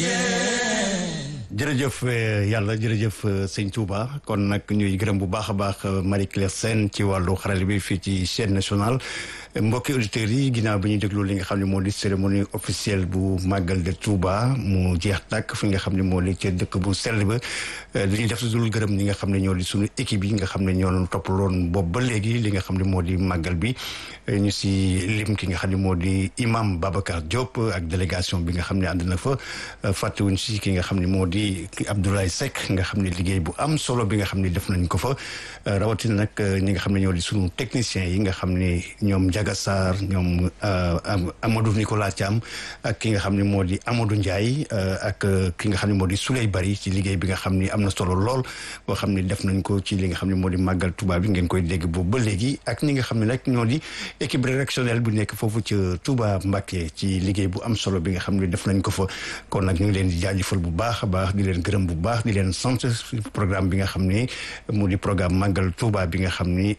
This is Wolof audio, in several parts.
jërëjëf yàlla jërëjëf sëñ Touba kon nag ñuy gërëm bu baax a baax Marie Claire Sène ci wàllu xarale bi fii ci chaîne nationale mbokki auditeurs yi ginnaaw bi ñuy déglu li nga xam ne moo di cérémonie officielle bu màggal de Touba mu jeex tàkk fi nga xam ne moo di ca dëkk bu sell ba li ñuy def dul gërëm ñi nga xam ne ñoo di suñu équipe yi nga xam ne ñoo doon toppaloon boobu ba léegi li nga xam ne moo di màggal bi ñu si lim ki nga xam ne moo di imam Babacar Diop ak délégation bi nga xam ne ànd na fa fàttewuñ si ki nga xam ne moo di Abdoulaye Seck nga xam ne liggéey bu am solo bi nga xam ne def nañ ko fa rawatina nag ñi nga xam ne ñoo di suñu techniciens yi nga xam ne ñoom Ndiaga Sarr ñoom Amadou Nicolas Thiam ak ki nga xam ne moo di Amadou Ndiaye ak ki nga xam ne moo di Souley Bari ci liggéey bi nga xam ne am na solo lool boo xam ne def nañ ko ci li nga xam ne moo di màggal Touba bi ngeen koy dégg boobu ba léegi ak ñi nga xam ne nag ñoo di équipe rédactionnelle bu nekk foofu ca Touba Mbacké ci liggéey bu am solo bi nga xam ne def nañ ko fa kon nag ñu ngi leen di jaajëfal bu baax a baax di leen gërëm bu baax di leen sant programme bi nga xam ne mu di programme màggal Touba bi nga xam ni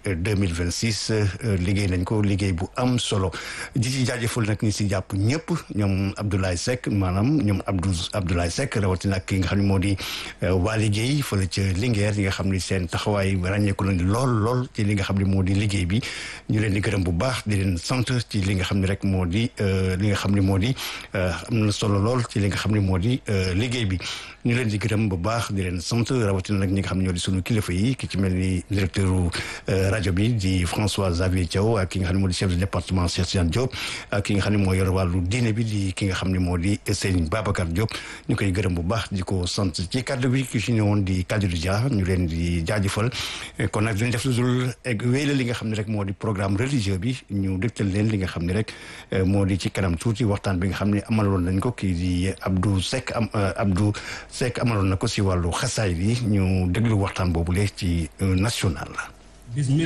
2026 liggéey nañ ko liggéey bu am solo di ci jaajëfal nag ñi si jàpp ñëpp ñoom Abdoulaye Seck maanaam ñoom Abdou Abdoulaye Seck rawatina ak ki nga xam ne moo di waa liggéey fële ca Linguère yi nga xam ni seen taxawaay ràññeeku nañ lool lool ci li nga xam ne moo di liggéey bi ñu leen di gërëm bu baax di leen sant ci li nga xam ne rek moo di li nga xam ne moo di am na solo lool ci li nga xam ne moo di liggéey bi ñu leen di gërëm bu baax di leen sant rawatina nag ñi nga xam ne ñoo di sunu kilifa yi ki ci mel ni directeur rajo bi di François Xavier Thiaw ak ki nga xam ne moo di chef de département Cheikh Tidiane Diop ak ki nga xam ne moo yor wàllu diine bi di ki nga xam ne moo di Serigne Babacar Diop ñu koy gërëm bu baax di ko sant ci kàddu bi ki ci ñëwoon di Kadidou Dia ñu leen di jaajëfal kon nag dañ def lu dul wéyla li nga xam ne rek moo di programme religieux bi ñu dégtal leen li nga xam ne rek moo di ci kanam tuuti waxtaan bi nga xam ne amaloon nañ ko kii di Abdou Seck am Abdou Seck amaloon na ko si wàllu xasaay bi ñu déglu waxtaan boobu lee ci national